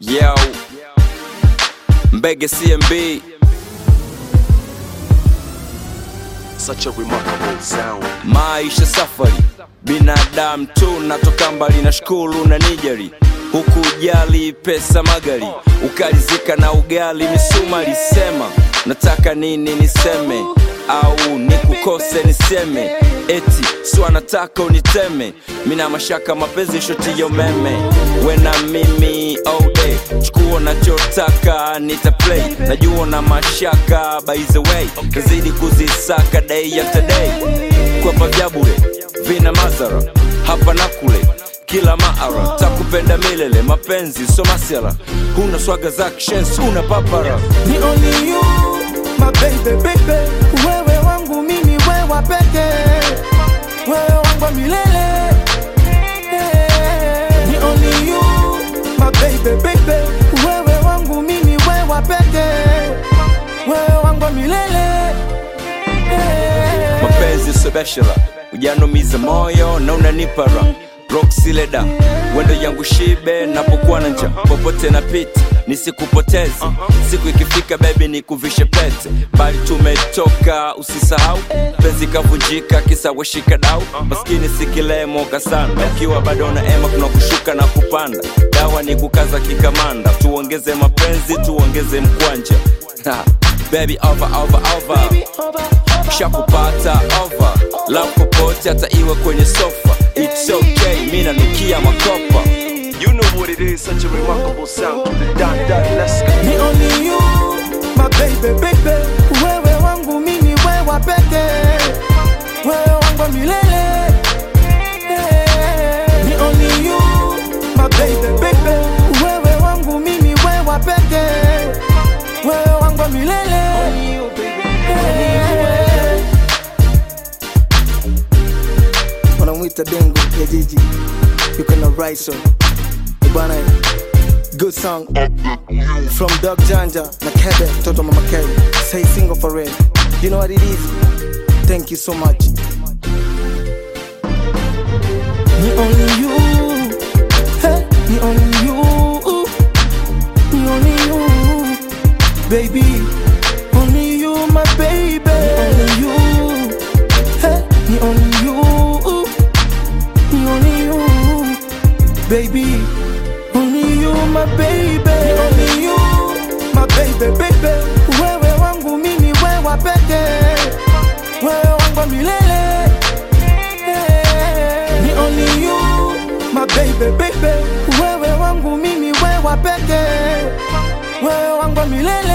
Yo, Mbege CMB, Such a remarkable sound. maisha safari, binadamu tu, natoka mbali na shukuru na nijari huku ujali pesa magari, ukalizika na ugali misuma lisema, nataka nini niseme au nikukose niseme eti swa nataka uniteme mina mashaka mapenzi shoti ya umeme wena mimi all day chukua nachotaka nita play najua na mashaka by the way kazidi kuzisaka day after day kwapa vya bure vina madhara hapa na kule kila maara takupenda milele mapenzi so masiala huna swaga za kishens una papara Ni only you, my baby, baby. Wewe wangu mimi, wewe peke. Wewe wangu wa milele. Ni only you, my baby, baby. Wewe wangu mimi, wewe peke. Wewe wangu wa milele. mapenzi sobeshela ujanumiza moyo na unanipara roksileda wendo yangu shibe napokuwa na nja popote na piti nisikupoteze siku ikifika bebi nikuvishe pete bali tumetoka usisahau penzi kavunjika kisa weshika dau maskini sikilemoka sana ukiwa bado na ema kuna kushuka na kupanda dawa ni kukaza kikamanda tuongeze mapenzi tuongeze mkwanja Ha, baby over over over shakupata over love popote hata iwe kwenye sofa it's okay mi nanukia makopa You know what it is, such a remarkable sound. To the dot dot, let's go. Ni only you, my baby, baby. Wewe wangu mimi, wewe peke. Wewe wangu wa milele. Ni only you, my baby, baby. Wewe wangu mimi, wewe peke. Wewe wangu wa milele. wanamwita dengu ya jiji yuko na raiso bwana good song from dog janja na kebe mtoto mama k say single for real you know what it is thank you so much Ni only you, hey, ni only you, ni only you, baby, only you, my baby, only you, hey, ni only you, ni only you, baby, only you, my baby, ni only you, my baby, baby, wewe wangu mimi, wewe peke, wewe wangu wa milele. Ni only you, my baby, baby. Wewe wangu mimi, wewe peke. Wewe wangu wa milele.